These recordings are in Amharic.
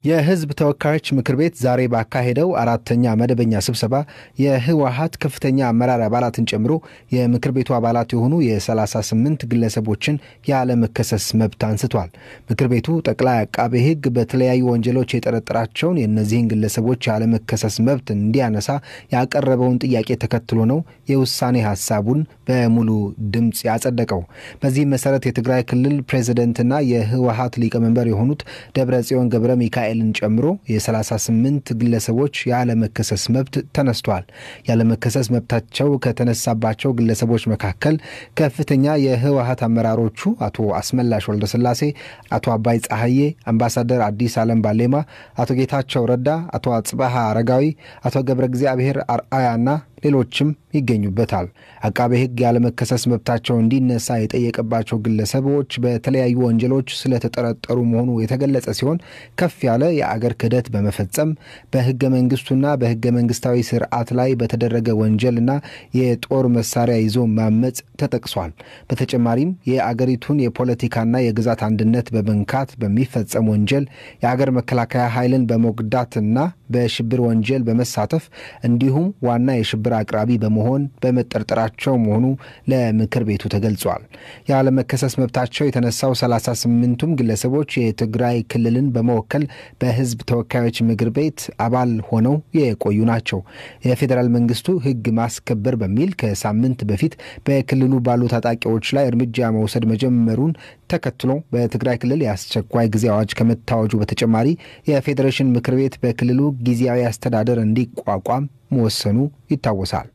የሕዝብ ተወካዮች ምክር ቤት ዛሬ ባካሄደው አራተኛ መደበኛ ስብሰባ የህወሀት ከፍተኛ አመራር አባላትን ጨምሮ የምክር ቤቱ አባላት የሆኑ የ38 ግለሰቦችን ያለመከሰስ መብት አንስቷል። ምክር ቤቱ ጠቅላይ አቃቤ ሕግ በተለያዩ ወንጀሎች የጠረጠራቸውን የእነዚህን ግለሰቦች ያለመከሰስ መብት እንዲያነሳ ያቀረበውን ጥያቄ ተከትሎ ነው የውሳኔ ሀሳቡን በሙሉ ድምፅ ያጸደቀው። በዚህም መሰረት የትግራይ ክልል ፕሬዚደንትና የህወሀት ሊቀመንበር የሆኑት ደብረ ጽዮን ገብረ ሚካኤልን ጨምሮ የ38 ግለሰቦች ያለመከሰስ መብት ተነስቷል። ያለመከሰስ መብታቸው ከተነሳባቸው ግለሰቦች መካከል ከፍተኛ የህወሀት አመራሮቹ አቶ አስመላሽ ወልደስላሴ፣ አቶ አባይ ፀሐዬ፣ አምባሳደር አዲስ አለም ባሌማ፣ አቶ ጌታቸው ረዳ፣ አቶ አጽባሃ አረጋዊ፣ አቶ ገብረ እግዚአብሔር አርአያና ሌሎችም ይገኙበታል። አቃቤ ሕግ ያለመከሰስ መብታቸው እንዲነሳ የጠየቀባቸው ግለሰቦች በተለያዩ ወንጀሎች ስለተጠረጠሩ መሆኑ የተገለጸ ሲሆን ከፍ ያለ የአገር ክህደት በመፈጸም በህገ መንግስቱና በህገ መንግስታዊ ስርዓት ላይ በተደረገ ወንጀልና የጦር መሳሪያ ይዞ ማመፅ ተጠቅሷል። በተጨማሪም የአገሪቱን የፖለቲካና የግዛት አንድነት በመንካት በሚፈጸም ወንጀል የአገር መከላከያ ኃይልን በመጉዳትና በሽብር ወንጀል በመሳተፍ እንዲሁም ዋና የሽብር አቅራቢ በመሆን በመጠርጠራቸው መሆኑ ለምክር ቤቱ ተገልጿል። ያለመከሰስ መብታቸው የተነሳው 38ቱም ግለሰቦች የትግራይ ክልልን በመወከል በህዝብ ተወካዮች ምክር ቤት አባል ሆነው የቆዩ ናቸው። የፌዴራል መንግስቱ ህግ ማስከበር በሚል ከሳምንት በፊት በክልሉ ባሉ ታጣቂዎች ላይ እርምጃ መውሰድ መጀመሩን ተከትሎ በትግራይ ክልል የአስቸኳይ ጊዜ አዋጅ ከመታወጁ በተጨማሪ የፌዴሬሽን ምክር ቤት በክልሉ ጊዜያዊ አስተዳደር እንዲቋቋም መወሰኑ ይታወሳል።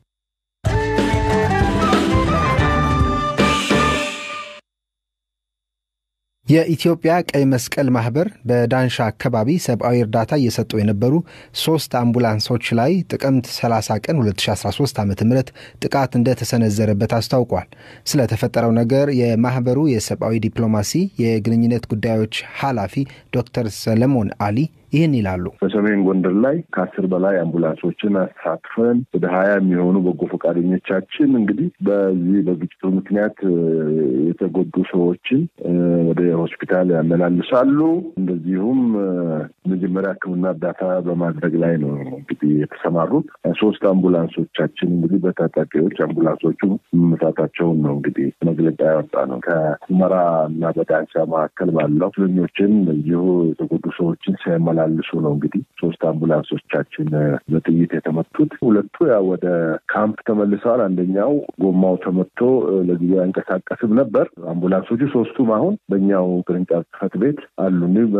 የኢትዮጵያ ቀይ መስቀል ማህበር በዳንሻ አካባቢ ሰብአዊ እርዳታ እየሰጡ የነበሩ ሶስት አምቡላንሶች ላይ ጥቅምት 30 ቀን 2013 ዓ ም ጥቃት እንደተሰነዘረበት አስታውቋል። ስለተፈጠረው ነገር የማህበሩ የሰብአዊ ዲፕሎማሲ የግንኙነት ጉዳዮች ኃላፊ ዶክተር ሰለሞን አሊ ይህን ይላሉ። በሰሜን ጎንደር ላይ ከአስር በላይ አምቡላንሶችን አሳትፈን ወደ ሀያ የሚሆኑ በጎ ፈቃደኞቻችን እንግዲህ በዚህ በግጭቱ ምክንያት የተጎዱ ሰዎችን ወደ ሆስፒታል ያመላልሳሉ። እንደዚሁም መጀመሪያ ሕክምና እርዳታ በማድረግ ላይ ነው እንግዲህ የተሰማሩት። ሶስት አምቡላንሶቻችን እንግዲህ በታጣቂዎች አምቡላንሶቹ መመታታቸውን ነው እንግዲህ መግለጫ ያወጣ ነው። ከሁመራ እና በዳንሻ መካከል ባለው እስረኞችን በዚሁ የተጎዱ ሰዎችን ሲያመላ ልሱ ነው እንግዲህ ሶስት አምቡላንሶቻችን በጥይት የተመቱት። ሁለቱ ያው ወደ ካምፕ ተመልሰዋል። አንደኛው ጎማው ተመቶ ለጊዜው አይንቀሳቀስም ነበር። አምቡላንሶቹ ሶስቱም አሁን በእኛው ቅርንጫፍ ጽሕፈት ቤት አሉ።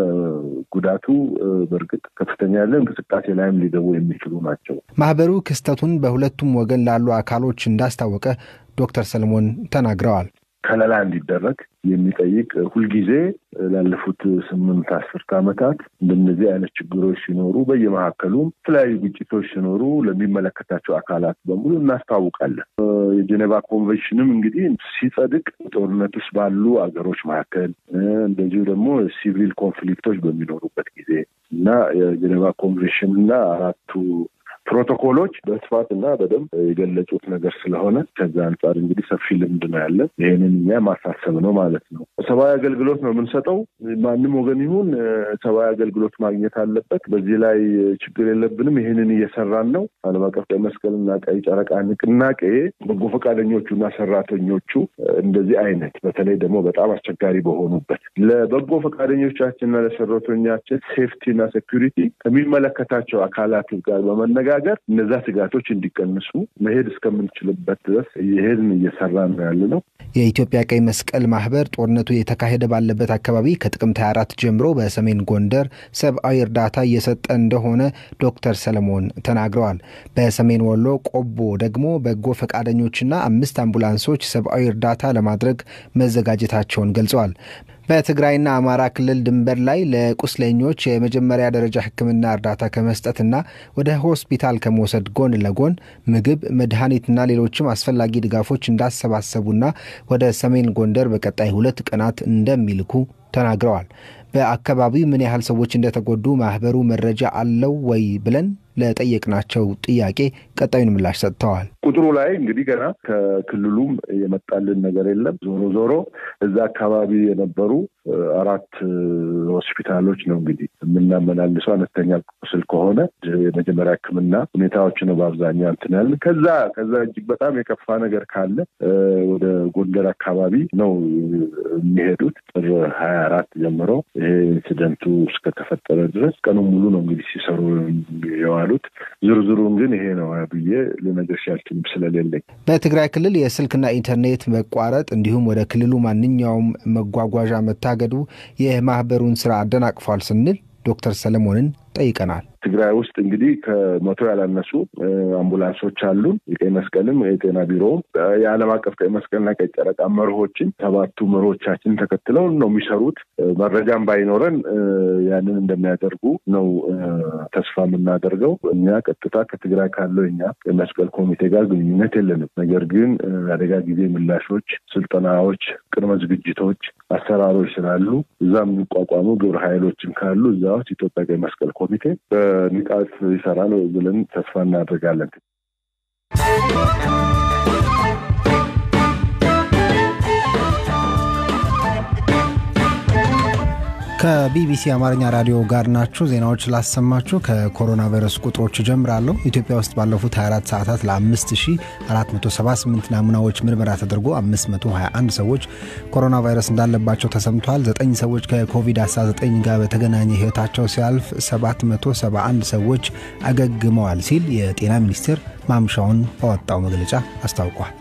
ጉዳቱ በእርግጥ ከፍተኛ ያለ እንቅስቃሴ ላይም ሊገቡ የሚችሉ ናቸው። ማህበሩ ክስተቱን በሁለቱም ወገን ላሉ አካሎች እንዳስታወቀ ዶክተር ሰለሞን ተናግረዋል። ከለላ እንዲደረግ የሚጠይቅ ሁልጊዜ ላለፉት ስምንት አስርት ዓመታት እንደነዚህ አይነት ችግሮች ሲኖሩ በየመካከሉም የተለያዩ ግጭቶች ሲኖሩ ለሚመለከታቸው አካላት በሙሉ እናስታውቃለን። የጄኔቫ ኮንቬንሽንም እንግዲህ ሲጸድቅ ጦርነት ውስጥ ባሉ አገሮች መካከል እንደዚሁ ደግሞ ሲቪል ኮንፍሊክቶች በሚኖሩበት ጊዜ እና የጄኔቫ ኮንቬንሽን እና አራቱ ፕሮቶኮሎች በስፋት እና በደንብ የገለጹት ነገር ስለሆነ ከዛ አንጻር እንግዲህ ሰፊ ልምድ ነው ያለን። ይህንን እኛ ማሳሰብ ነው ማለት ነው። ሰብአዊ አገልግሎት ነው የምንሰጠው። ማንም ወገን ይሁን ሰብአዊ አገልግሎት ማግኘት አለበት። በዚህ ላይ ችግር የለብንም። ይህንን እየሰራን ነው። ዓለም አቀፍ ቀይ መስቀልና ቀይ ጨረቃ ንቅናቄ በጎ ፈቃደኞቹ እና ሰራተኞቹ እንደዚህ አይነት በተለይ ደግሞ በጣም አስቸጋሪ በሆኑበት ለበጎ ፈቃደኞቻችንና ለሰራተኞቻችን ሴፍቲና ሴኩሪቲ ከሚመለከታቸው አካላት ጋር በመነጋገር ሀገር እነዛ ስጋቶች እንዲቀንሱ መሄድ እስከምንችልበት ድረስ ይሄድን እየሰራ ነው ያለ ነው። የኢትዮጵያ ቀይ መስቀል ማህበር ጦርነቱ የተካሄደ ባለበት አካባቢ ከጥቅምት 24 ጀምሮ በሰሜን ጎንደር ሰብአዊ እርዳታ እየሰጠ እንደሆነ ዶክተር ሰለሞን ተናግረዋል። በሰሜን ወሎ ቆቦ ደግሞ በጎ ፈቃደኞችና አምስት አምቡላንሶች ሰብአዊ እርዳታ ለማድረግ መዘጋጀታቸውን ገልጸዋል። በትግራይና አማራ ክልል ድንበር ላይ ለቁስለኞች የመጀመሪያ ደረጃ ሕክምና እርዳታ ከመስጠትና ወደ ሆስፒታል ከመውሰድ ጎን ለጎን ምግብ፣ መድኃኒትና ሌሎችም አስፈላጊ ድጋፎች እንዳሰባሰቡና ወደ ሰሜን ጎንደር በቀጣይ ሁለት ቀናት እንደሚልኩ ተናግረዋል። በአካባቢው ምን ያህል ሰዎች እንደተጎዱ ማህበሩ መረጃ አለው ወይ ብለን ለጠየቅናቸው ጥያቄ ቀጣዩን ምላሽ ሰጥተዋል። ቁጥሩ ላይ እንግዲህ ገና ከክልሉም የመጣልን ነገር የለም። ዞሮ ዞሮ እዛ አካባቢ የነበሩ አራት ሆስፒታሎች ነው እንግዲህ የምናመላልሰው አነስተኛ ቁስል ከሆነ የመጀመሪያ ሕክምና ሁኔታዎች ነው በአብዛኛው እንትን ያልን። ከዛ ከዛ እጅግ በጣም የከፋ ነገር ካለ ወደ ጎንደር አካባቢ ነው የሚሄዱት። ጥር ሀያ አራት ጀምሮ ይሄ ኢንሲደንቱ እስከተፈጠረ ድረስ ቀኑን ሙሉ ነው እንግዲህ ሲሰሩ የዋሉት። ዝርዝሩን ግን ይሄ ነው ብዬ ልነግርሽ አልችልም ስለሌለኝ። በትግራይ ክልል የስልክና ኢንተርኔት መቋረጥ እንዲሁም ወደ ክልሉ ማንኛውም መጓጓዣ መታገዱ የማህበሩን ስራ አደናቅፏል ስንል ዶክተር ሰለሞንን ጠይቀናል። ትግራይ ውስጥ እንግዲህ ከመቶ ያላነሱ አምቡላንሶች አሉን። የቀይ መስቀልም የጤና ቢሮውም የዓለም አቀፍ ቀይ መስቀልና ቀይ ጨረቃ መርሆችን ሰባቱ መርሆቻችን ተከትለው ነው የሚሰሩት። መረጃም ባይኖረን ያንን እንደሚያደርጉ ነው ተስፋ የምናደርገው። እኛ ቀጥታ ከትግራይ ካለው እኛ ቀይ መስቀል ኮሚቴ ጋር ግንኙነት የለንም። ነገር ግን አደጋ ጊዜ ምላሾች፣ ስልጠናዎች፣ ቅድመ ዝግጅቶች፣ አሰራሮች ስላሉ እዛ የሚቋቋሙ ግብረ ኃይሎችም ካሉ እዛ ውስጥ ኢትዮጵያ ቀይ መስቀል ኮሚቴ በንቃት ይሰራል ብለን ተስፋ እናደርጋለን። ከቢቢሲ አማርኛ ራዲዮ ጋር ናችሁ። ዜናዎች ላሰማችሁ። ከኮሮና ቫይረስ ቁጥሮች ጀምራለሁ። ኢትዮጵያ ውስጥ ባለፉት 24 ሰዓታት ለ5478 ናሙናዎች ምርመራ ተደርጎ 521 ሰዎች ኮሮና ቫይረስ እንዳለባቸው ተሰምቷል። 9 ሰዎች ከኮቪድ-19 ጋር በተገናኘ ሕይወታቸው ሲያልፍ 771 ሰዎች አገግመዋል ሲል የጤና ሚኒስቴር ማምሻውን ባወጣው መግለጫ አስታውቋል።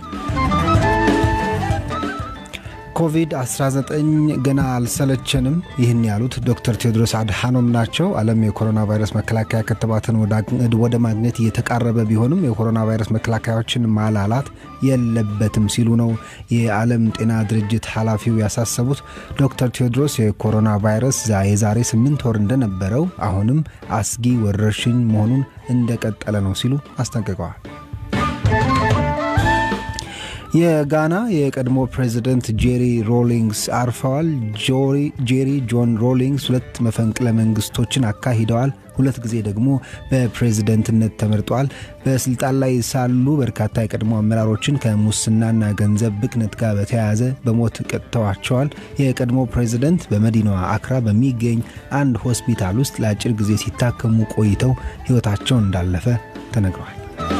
ኮቪድ-19 ገና አልሰለቸንም። ይህን ያሉት ዶክተር ቴዎድሮስ አድሓኖም ናቸው። ዓለም የኮሮና ቫይረስ መከላከያ ክትባትን ወደ ማግኘት እየተቃረበ ቢሆንም የኮሮና ቫይረስ መከላከያዎችን ማላላት የለበትም ሲሉ ነው የዓለም ጤና ድርጅት ኃላፊው ያሳሰቡት። ዶክተር ቴዎድሮስ የኮሮና ቫይረስ የዛሬ ስምንት ወር እንደነበረው አሁንም አስጊ ወረርሽኝ መሆኑን እንደቀጠለ ነው ሲሉ አስጠንቅቀዋል። የጋና የቀድሞ ፕሬዚደንት ጄሪ ሮሊንግስ አርፈዋል። ጄሪ ጆን ሮሊንግስ ሁለት መፈንቅለ መንግስቶችን አካሂደዋል። ሁለት ጊዜ ደግሞ በፕሬዝደንትነት ተመርጠዋል። በስልጣን ላይ ሳሉ በርካታ የቀድሞ አመራሮችን ከሙስናና ገንዘብ ብክነት ጋር በተያያዘ በሞት ቀጥተዋቸዋል። የቀድሞ ፕሬዝደንት በመዲናዋ አክራ በሚገኝ አንድ ሆስፒታል ውስጥ ለአጭር ጊዜ ሲታከሙ ቆይተው ሕይወታቸው እንዳለፈ ተነግሯል።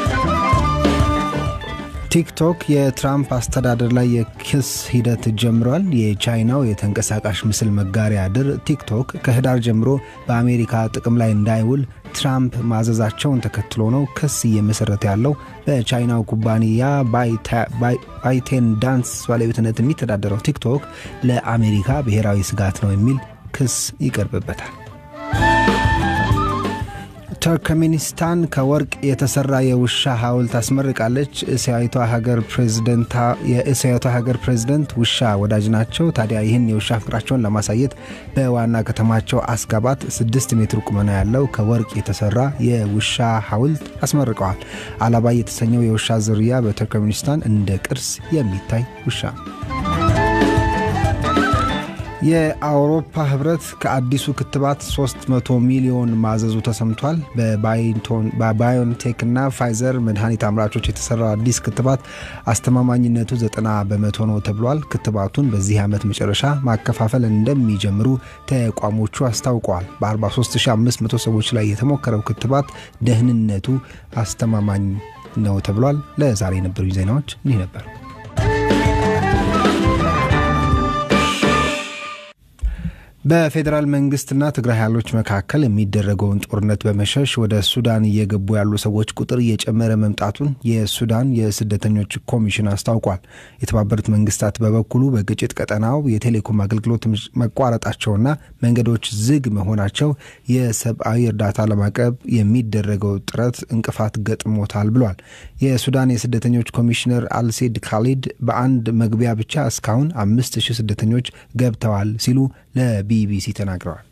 ቲክቶክ የትራምፕ አስተዳደር ላይ የክስ ሂደት ጀምሯል። የቻይናው የተንቀሳቃሽ ምስል መጋሪያ ድር ቲክቶክ ከህዳር ጀምሮ በአሜሪካ ጥቅም ላይ እንዳይውል ትራምፕ ማዘዛቸውን ተከትሎ ነው ክስ እየመሰረተ ያለው። በቻይናው ኩባንያ ባይቴን ዳንስ ባለቤትነት የሚተዳደረው ቲክቶክ ለአሜሪካ ብሔራዊ ስጋት ነው የሚል ክስ ይቀርብበታል። ተርክሜኒስታን ከወርቅ የተሰራ የውሻ ሐውልት አስመርቃለች። እስያዊቷ ሀገር ፕሬዝደንት የእስያዊቷ ሀገር ፕሬዝደንት ውሻ ወዳጅ ናቸው። ታዲያ ይህን የውሻ ፍቅራቸውን ለማሳየት በዋና ከተማቸው አስጋባት ስድስት ሜትር ቁመና ያለው ከወርቅ የተሰራ የውሻ ሐውልት አስመርቀዋል። አላባይ የተሰኘው የውሻ ዝርያ በተርክሜኒስታን እንደ ቅርስ የሚታይ ውሻ ነው። የአውሮፓ ህብረት ከአዲሱ ክትባት 300 ሚሊዮን ማዘዙ ተሰምቷል። በባዮንቴክ እና ፋይዘር መድኃኒት አምራቾች የተሰራው አዲስ ክትባት አስተማማኝነቱ 90 በመቶ ነው ተብሏል። ክትባቱን በዚህ ዓመት መጨረሻ ማከፋፈል እንደሚጀምሩ ተቋሞቹ አስታውቀዋል። በ43500 ሰዎች ላይ የተሞከረው ክትባት ደህንነቱ አስተማማኝ ነው ተብሏል። ለዛሬ የነበሩ ዜናዎች እኒህ ነበሩ። በፌዴራል መንግስትና ትግራይ ኃይሎች መካከል የሚደረገውን ጦርነት በመሸሽ ወደ ሱዳን እየገቡ ያሉ ሰዎች ቁጥር እየጨመረ መምጣቱን የሱዳን የስደተኞች ኮሚሽን አስታውቋል። የተባበሩት መንግስታት በበኩሉ በግጭት ቀጠናው የቴሌኮም አገልግሎት መቋረጣቸውና መንገዶች ዝግ መሆናቸው የሰብአዊ እርዳታ ለማቅረብ የሚደረገው ጥረት እንቅፋት ገጥሞታል ብሏል። የሱዳን የስደተኞች ኮሚሽነር አልሴድ ካሊድ በአንድ መግቢያ ብቻ እስካሁን አምስት ሺህ ስደተኞች ገብተዋል ሲሉ ለቢቢሲ ተናግረዋል።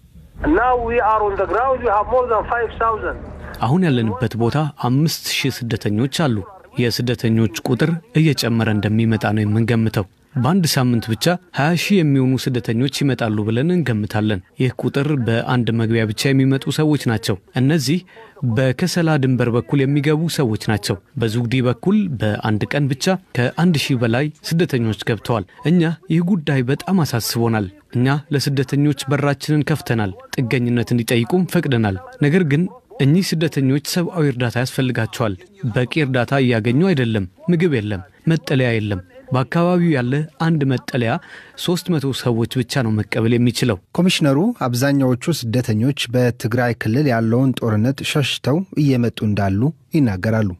አሁን ያለንበት ቦታ አምስት ሺህ ስደተኞች አሉ። የስደተኞች ቁጥር እየጨመረ እንደሚመጣ ነው የምንገምተው። በአንድ ሳምንት ብቻ 20 ሺህ የሚሆኑ ስደተኞች ይመጣሉ ብለን እንገምታለን። ይህ ቁጥር በአንድ መግቢያ ብቻ የሚመጡ ሰዎች ናቸው። እነዚህ በከሰላ ድንበር በኩል የሚገቡ ሰዎች ናቸው። በዙግዲ በኩል በአንድ ቀን ብቻ ከአንድ ሺህ በላይ ስደተኞች ገብተዋል። እኛ ይህ ጉዳይ በጣም አሳስቦናል። እኛ ለስደተኞች በራችንን ከፍተናል፣ ጥገኝነት እንዲጠይቁም ፈቅደናል። ነገር ግን እኚህ ስደተኞች ሰብአዊ እርዳታ ያስፈልጋቸዋል። በቂ እርዳታ እያገኙ አይደለም። ምግብ የለም፣ መጠለያ የለም። በአካባቢው ያለ አንድ መጠለያ ሶስት መቶ ሰዎች ብቻ ነው መቀበል የሚችለው። ኮሚሽነሩ አብዛኛዎቹ ስደተኞች በትግራይ ክልል ያለውን ጦርነት ሸሽተው እየመጡ እንዳሉ ይናገራሉ።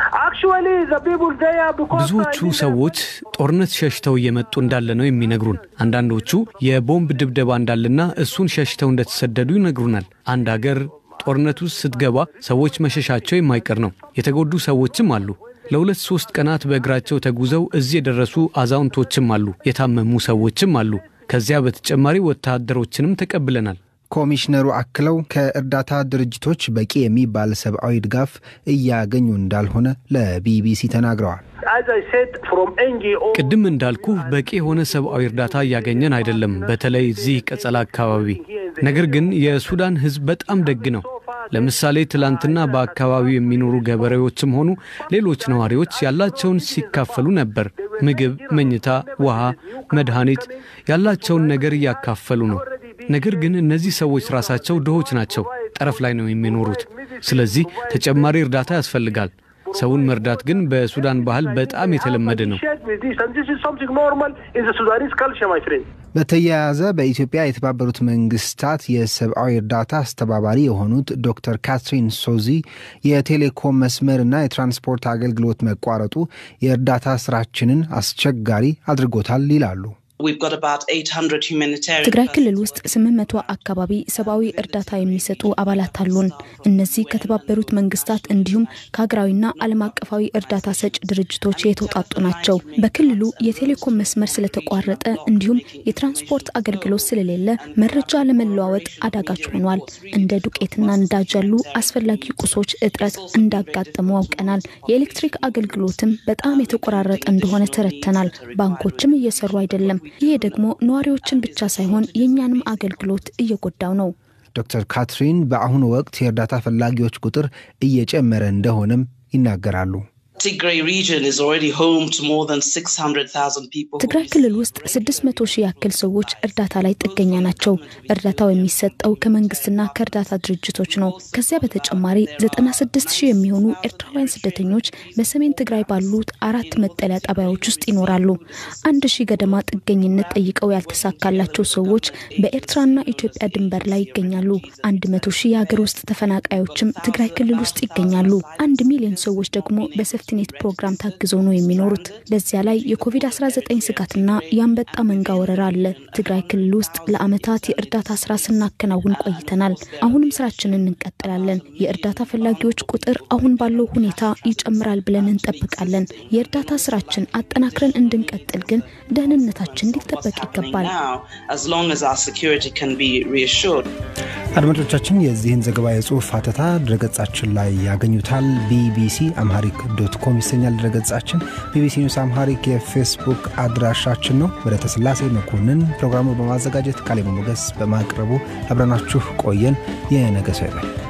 ብዙዎቹ ሰዎች ጦርነት ሸሽተው እየመጡ እንዳለ ነው የሚነግሩን። አንዳንዶቹ የቦምብ ድብደባ እንዳለና እሱን ሸሽተው እንደተሰደዱ ይነግሩናል። አንድ አገር ጦርነት ውስጥ ስትገባ ሰዎች መሸሻቸው የማይቀር ነው። የተጎዱ ሰዎችም አሉ። ለሁለት ሶስት ቀናት በእግራቸው ተጉዘው እዚህ የደረሱ አዛውንቶችም አሉ። የታመሙ ሰዎችም አሉ። ከዚያ በተጨማሪ ወታደሮችንም ተቀብለናል። ኮሚሽነሩ አክለው ከእርዳታ ድርጅቶች በቂ የሚባል ሰብአዊ ድጋፍ እያገኙ እንዳልሆነ ለቢቢሲ ተናግረዋል። ቅድም እንዳልኩ በቂ የሆነ ሰብአዊ እርዳታ እያገኘን አይደለም፣ በተለይ እዚህ ቀጸላ አካባቢ። ነገር ግን የሱዳን ሕዝብ በጣም ደግ ነው። ለምሳሌ ትላንትና በአካባቢው የሚኖሩ ገበሬዎችም ሆኑ ሌሎች ነዋሪዎች ያላቸውን ሲካፈሉ ነበር። ምግብ፣ መኝታ፣ ውሃ፣ መድኃኒት ያላቸውን ነገር እያካፈሉ ነው። ነገር ግን እነዚህ ሰዎች ራሳቸው ድሆች ናቸው፣ ጠረፍ ላይ ነው የሚኖሩት። ስለዚህ ተጨማሪ እርዳታ ያስፈልጋል። ሰውን መርዳት ግን በሱዳን ባህል በጣም የተለመደ ነው። በተያያዘ በኢትዮጵያ የተባበሩት መንግስታት የሰብአዊ እርዳታ አስተባባሪ የሆኑት ዶክተር ካትሪን ሶዚ የቴሌኮም መስመርና የትራንስፖርት አገልግሎት መቋረጡ የእርዳታ ስራችንን አስቸጋሪ አድርጎታል ይላሉ። ትግራይ ክልል ውስጥ ስምንት መቶ አካባቢ ሰብአዊ እርዳታ የሚሰጡ አባላት አሉን። እነዚህ ከተባበሩት መንግስታት እንዲሁም ከሀገራዊና ዓለም አቀፋዊ እርዳታ ሰጭ ድርጅቶች የተውጣጡ ናቸው። በክልሉ የቴሌኮም መስመር ስለተቋረጠ እንዲሁም የትራንስፖርት አገልግሎት ስለሌለ መረጃ ለመለዋወጥ አዳጋች ሆኗል። እንደ ዱቄትና ነዳጅ ያሉ አስፈላጊ ቁሶች እጥረት እንዳጋጠሙ አውቀናል። የኤሌክትሪክ አገልግሎትም በጣም የተቆራረጠ እንደሆነ ተረድተናል። ባንኮችም እየሰሩ አይደለም። ይሄ ደግሞ ነዋሪዎችን ብቻ ሳይሆን የእኛንም አገልግሎት እየጎዳው ነው። ዶክተር ካትሪን በአሁኑ ወቅት የእርዳታ ፈላጊዎች ቁጥር እየጨመረ እንደሆነም ይናገራሉ። ትግራይ ክልል ውስጥ 600 ሺህ ያክል ሰዎች እርዳታ ላይ ጥገኛ ናቸው። እርዳታው የሚሰጠው ከመንግስትና ከእርዳታ ድርጅቶች ነው። ከዚያ በተጨማሪ 96 ሺህ የሚሆኑ ኤርትራውያን ስደተኞች በሰሜን ትግራይ ባሉት አራት መጠለያ ጣቢያዎች ውስጥ ይኖራሉ። አንድ ሺህ ገደማ ጥገኝነት ጠይቀው ያልተሳካላቸው ሰዎች በኤርትራና ኢትዮጵያ ድንበር ላይ ይገኛሉ። አንድ መቶ ሺህ የሀገር ውስጥ ተፈናቃዮችም ትግራይ ክልል ውስጥ ይገኛሉ። አንድ ሚሊዮን ሰዎች ደግሞ በሴፍቲኔት ፕሮግራም ታግዘው ነው የሚኖሩት። በዚያ ላይ የኮቪድ-19 ስጋትና የአንበጣ መንጋ ወረራ አለ። ትግራይ ክልል ውስጥ ለዓመታት የእርዳታ ስራ ስናከናውን ቆይተናል። አሁንም ስራችንን እንቀጥላለን። የእርዳታ ፈላጊዎች ቁጥር አሁን ባለው ሁኔታ ይጨምራል ብለን እንጠብቃለን። የእርዳታ ስራችን አጠናክረን እንድንቀጥል ግን ደህንነታችን ሊጠበቅ ይገባል። አድማጮቻችን የዚህን ዘገባ የጽሁፍ አተታ ድረገጻችን ላይ ያገኙታል። ቢቢሲ አምሃሪክ ዶት ኮም ይሰኛል ድረገጻችን። ቢቢሲ ኒውስ አምሃሪክ የፌስቡክ አድራሻችን ነው። ወደ ተስላሴ መኮንን ፕሮግራሙ በማዘጋጀት ቃሌ ሞገስ በማቅረቡ አብረናችሁ ቆየን። የነገ ሰው ይበል።